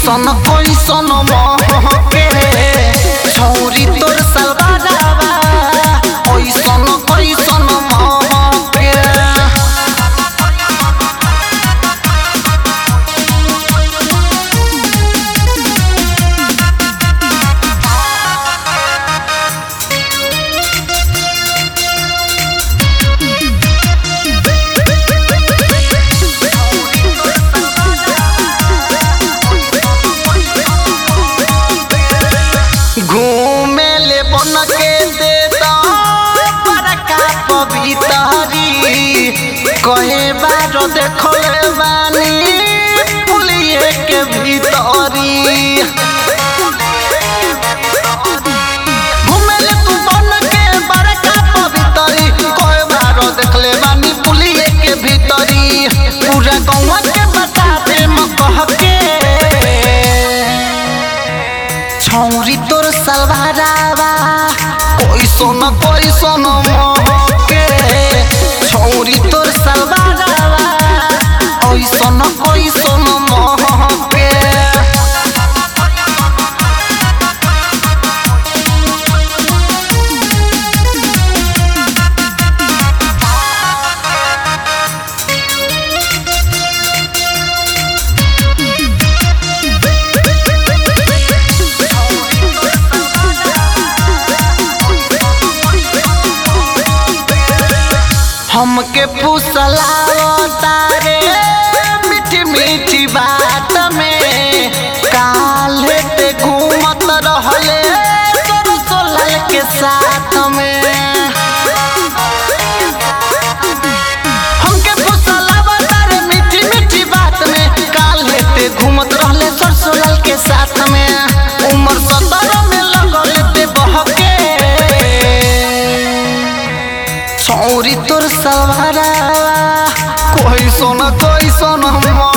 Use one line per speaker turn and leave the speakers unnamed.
कैसन कैसन महके छौरी तोर सलवारावा कैसन कैसन महके घूमे ले बन के दे दो बड़का पवितरी कहे बार देखले बानी पुलिये के भीतरी घूमे ले तू बन के बड़का पवितरी कहे बार देखले बानी पुलिये के भीतरी पूरा गौवा के बता दे म कह के छौरी तोर सलवारावा कैसन कैसन महके छौरी तोर सलवारावा कैसन कैसन महके हमके फुसलाओ तारे मीठी मीठी बात में काले ते घूमत रहले तोर सोलल के साथ में हमके फुसलाओ तारे मीठी मीठी बात में काले ते घूमत रहले तोर सोलल के साथ में उम्र सत्रह में लगल ते बहके छौरी तोर सलवारा कोई सोना कोई सोना